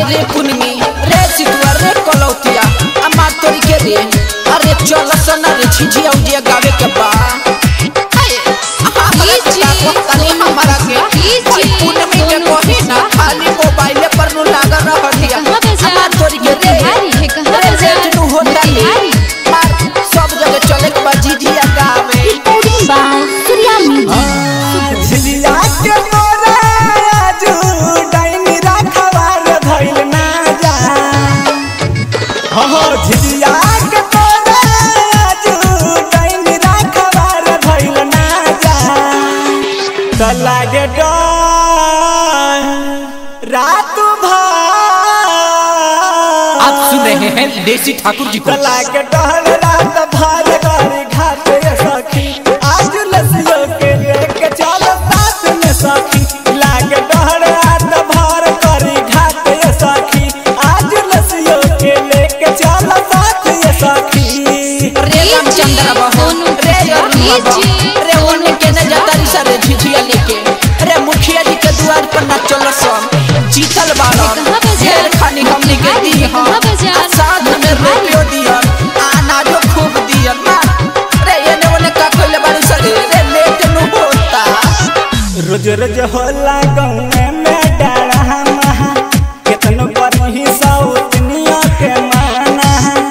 अरे रे पुनमी रे सितुआ रे कलौतिया अम्मा तोरी के रे अरे चल सना रे झिझिया उजिया गावे के बा अरे, हमरा के ताको तनी हमरा के भाई पुनमी के कही ना खाली मोबाइले पर नु लागल रहतिया कहाँ बजा? अम्मा तोरी के रे बिहारी है, कहाँ रे बजा? रेट नु होता ले बिहारी। मार सब जगह चले के बा झिझिया गावे Recording by Surya Music. झिलिया के मोरा आजू डाइनी राखवार धइल ना जा हो हो झिलिया के मोरा आजू डाइनी राखवार धइल ना जा त लागे डर रात भर आप सुन रहे हैं देसी ठाकुर जी को लागे डर रात भर गाड़ी घाट ये सखी आज लसियो के लेके चल साथ में सखी लागे डर रात भर गाड़ी घाट ये सखी आज लसियो के लेके चल साथ ये सखी रे रामचंद्र बाबू रे अरुण बाबू रे ओने के न जाता री सारे झिझिया लेके रे मुखिया जी के द्वार पर ना चल सम जीतल बाड़न कहाँ बजा? ढेर खानी हमनी के दी हम कहाँ बजा? आ साथ में रुपयो दियन अनाजो खूब दियन ना रे एने ओने का कोइले बाड़ी सारे रे लेट नु होता रोज रोज होला गाँव में डरा महा केतनो करही सौतनिया के माना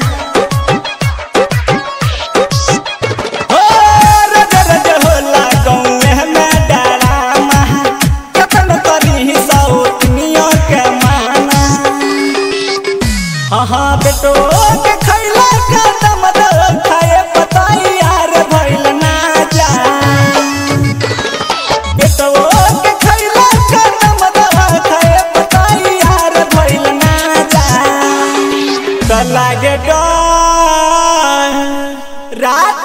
हो रोज रोज होला गाँव में डरा महा केतनो करही सौतनिया के माना हाँ हाँ बेटो के खैला का दम दो खाए पताई यार भइल ना जा बेटवो के खैला कदम दवा खाए पताई यार भइल ना जा त लागे डर रात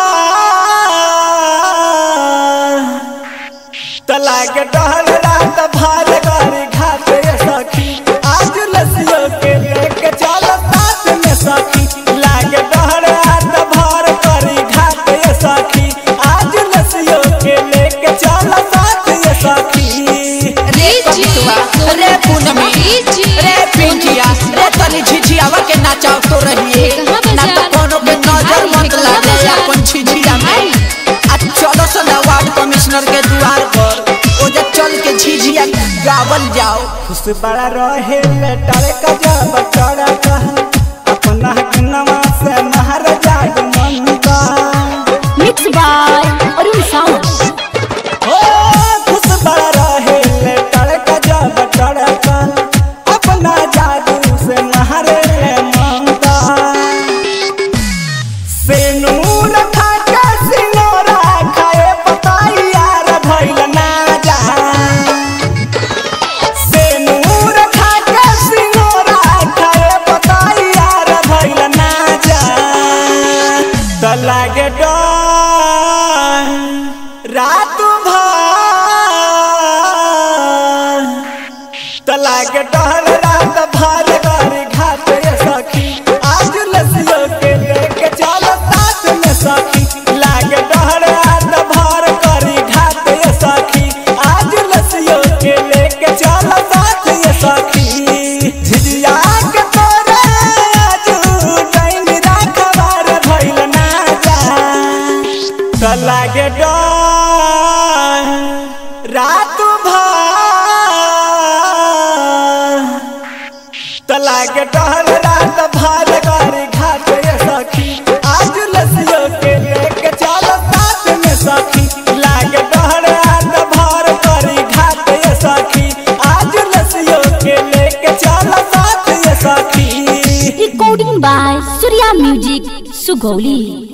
भर त लागे डर रात भर गाड़ी घाट ये सखी आज लसियो के लेके चल साथ में सखी लागे डर रात भर गाड़ी घाट ये सखी आज लसियो के लेके चल साथ ये सखी रे कबितवा रे पूनमी रे पिंकिया रे तनी झिझियावा के नाचाव तो रहिए कहाँ बजा? ना तो कोनो के नजर बिहारी मत है, लागे कहाँ बजा? अपन झिझिया में बिहारी। आ चलो सना वार्ड कमिश्नर के द्वार पर ओजे चल के झिझिया गावल जाओ खुश बड़ा रहे लेटर का जब चढ़ा कहा अपना नवा से महाराजा मन का Mixed by Arun Sound. ओ खुश बड़ा रहे लेटर का जब चढ़ा कहा अपना जादू से महारे मनता से नूर खा के सिनोरा खाए पताई यार भइल ना जा से नूर खा के सिनोरा खाए पताई यार भइल ना जा त लागे डर रात भर त लागे डर रात भर गाड़ी घाट ये सखी आज लसियो के लेके चल साथ में सखी लागे डर रात भर गाड़ी घाट ये सखी आज लसियो के लेके चल साथ ये सखी झिझिया के तोरे आजू डाइन राखवार भइल ना जा त लागे डर रात भर त लागे डर रात भर गाड़ी घाट ये सखी आज लसियो के लेके चल साथ में सखी लागे डर रात भर गाड़ी घाट ये सखी आज लसियो के लेके चल साथ ये सखी Recording by Surya Music, Sugoli.